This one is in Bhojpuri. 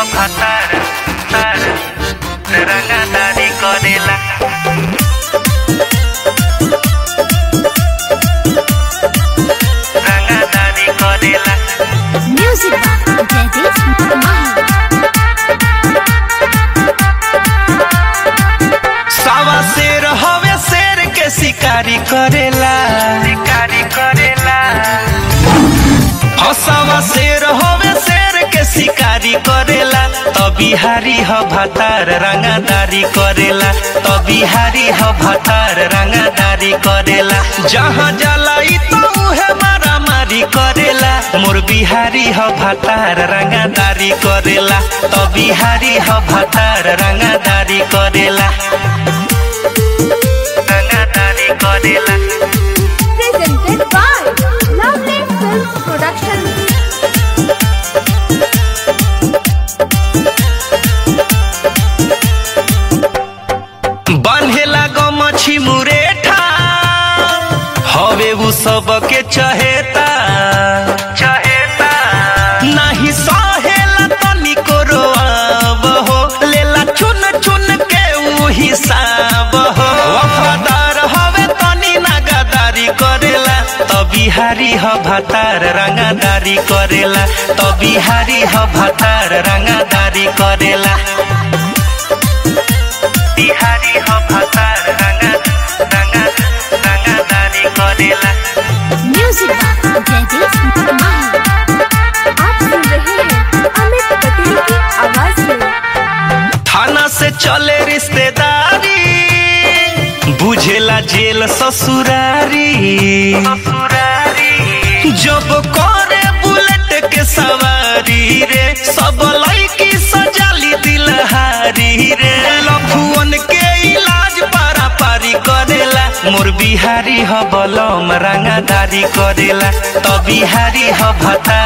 भातार तार रंगादारी करेला रंगादारी करेला Music by Jadis Mahi. सावा शेर हवे शेर के शिकारी करेला शिकारी करेला हसावा शेर हवे शेर के शिकारी करेला त बिहारी ह भातार रंगादारी करेला त बिहारी ह भातार रंगादारी करेला जहाँ जलाई त उहे मारा मारी करेला मोर बिहारी ह भातार रंगादारी करेला त बिहारी ह भातार रंगादारी करेला रंगादारी करेला Presented by Lovely Films Production. बान्हेला गमछी मुरेठा हवे उ सबके चहेता चहेता नाही सहेला तनिको रोआब हो लेला चुन चुन के उ हिसाब हो वफादार हवे तनी नागादारी करेला त बिहारी ह भातार रंगादारी करेला त बिहारी ह भातार रंगादारी करेला बिहारी हो भातार रंगा रंगा रंगादारी करेला Music by Jadis Mahi. आप सुन रहे हैं अमित पटेल की आवाज में थाना से चले रिश्तेदारी बुझेला जेल ससुरारी ससुरारी जब करे बुलेट के सवारी रे सब लड़की सजाली दिलहारी रे लफुअन के इलाज पारा पारी करेला मोर बिहारी ह बलम रंगादारी करेला त बिहारी ह भता